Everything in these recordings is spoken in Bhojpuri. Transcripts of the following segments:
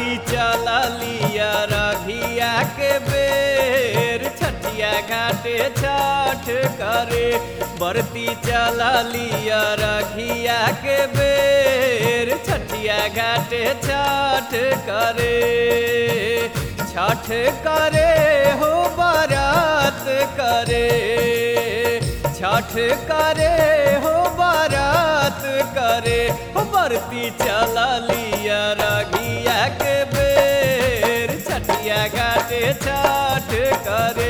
बरती चलिया रघिया के बेर छठिया घाटे छठ करे बरती चलिया रघिया के बेर छठिया घाटे छठ करे छठ करे हो बारात करे छठ करे हो बारात करे हो बरती चला लिया रघिया के बेर छठिया घाटे छठ करे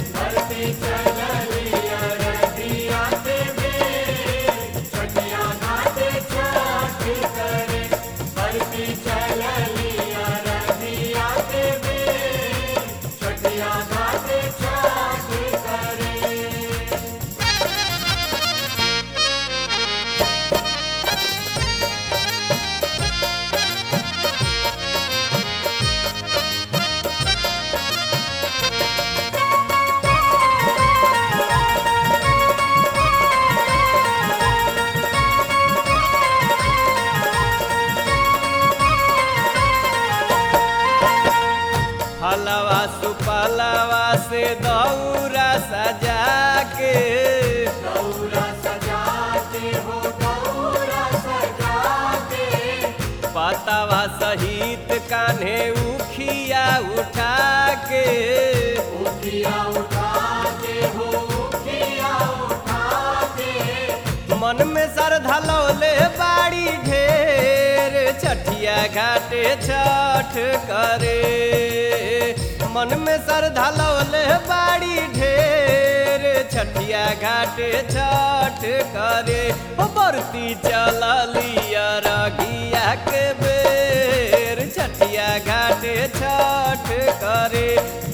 हलवा सुपलवा से दौरा सजा के पतवा सहित कान्हे उखिया उठा के मन में श्रद्धा लौले बाड़ी ढेर छठिया घाटे छठ करे मन में श्रद्धा लौले बाड़ी ढेर छठिया घाटे छठ करे हो बरती चला लिया रघिया के बेर छठिया घाटे छठ करे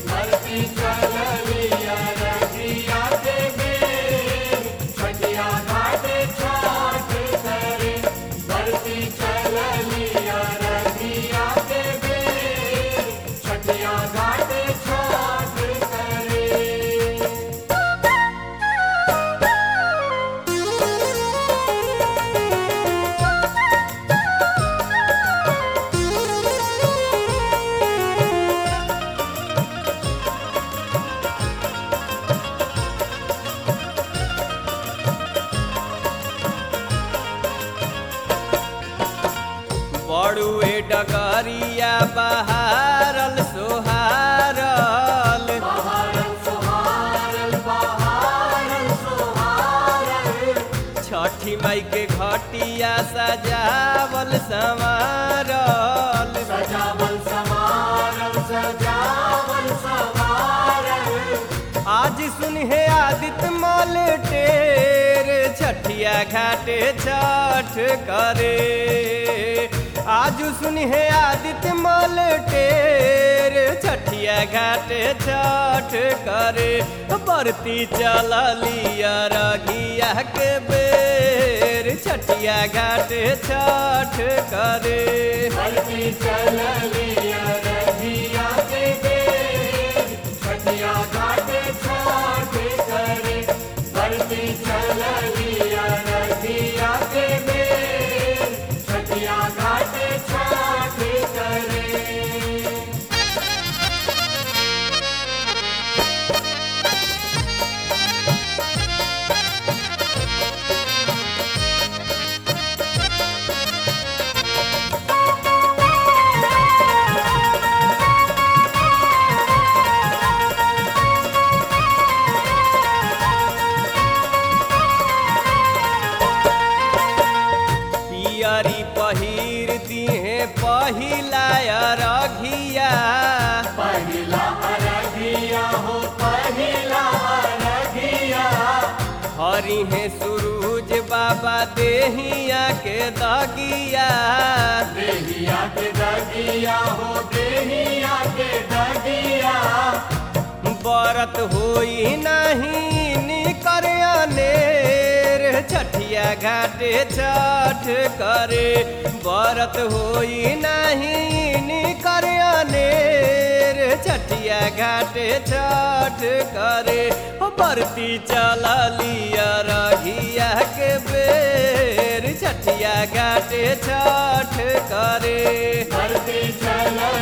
बड़ुए डगरिया बहारल सोहारल छठी माई के घटिया सजावल संवारल आज सुनहे आदित्य मल टेर छठिया घाटे छठ करे आज सुनहे आदित्य मल टेर छठिया घाटे छठ करे बरती चला लिया रघिया के बेर छठिया घाटे छठ करे पियरी पहिर दिहे पहिला रघिया हरि है सूरज बाबा देहिया के दगिया बरत होई नहीं निकर अनेर छठिया घाटे छठ करे बरत होई नहीं निकर अनेर छठिया घाटे छठ करे हो बरती चला लिया रघिया के बेर छठिया घाटे छठ करे धरती चला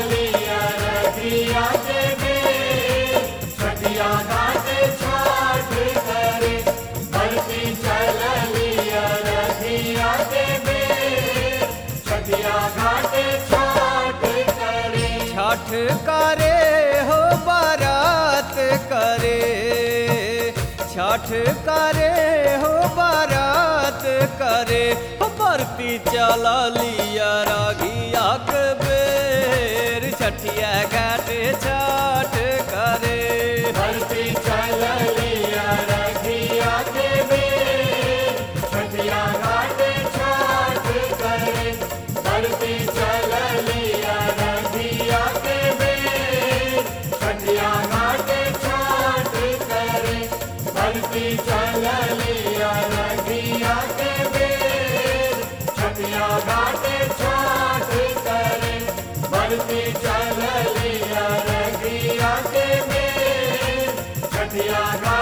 छठ करे हो बारात करे हो बरती चला लिया रागिया के बेर छठिया घाट छठ करे बरती चल लिया रखिया के बेर छठिया घाट छठ करे बरती चल लिया रखिया के बेर छठिया घाट छठ करे बरती चल लिया रखिया के बेर छठिया घाट छठ करे बरती चल लिया रखिया के बेर छठिया घाट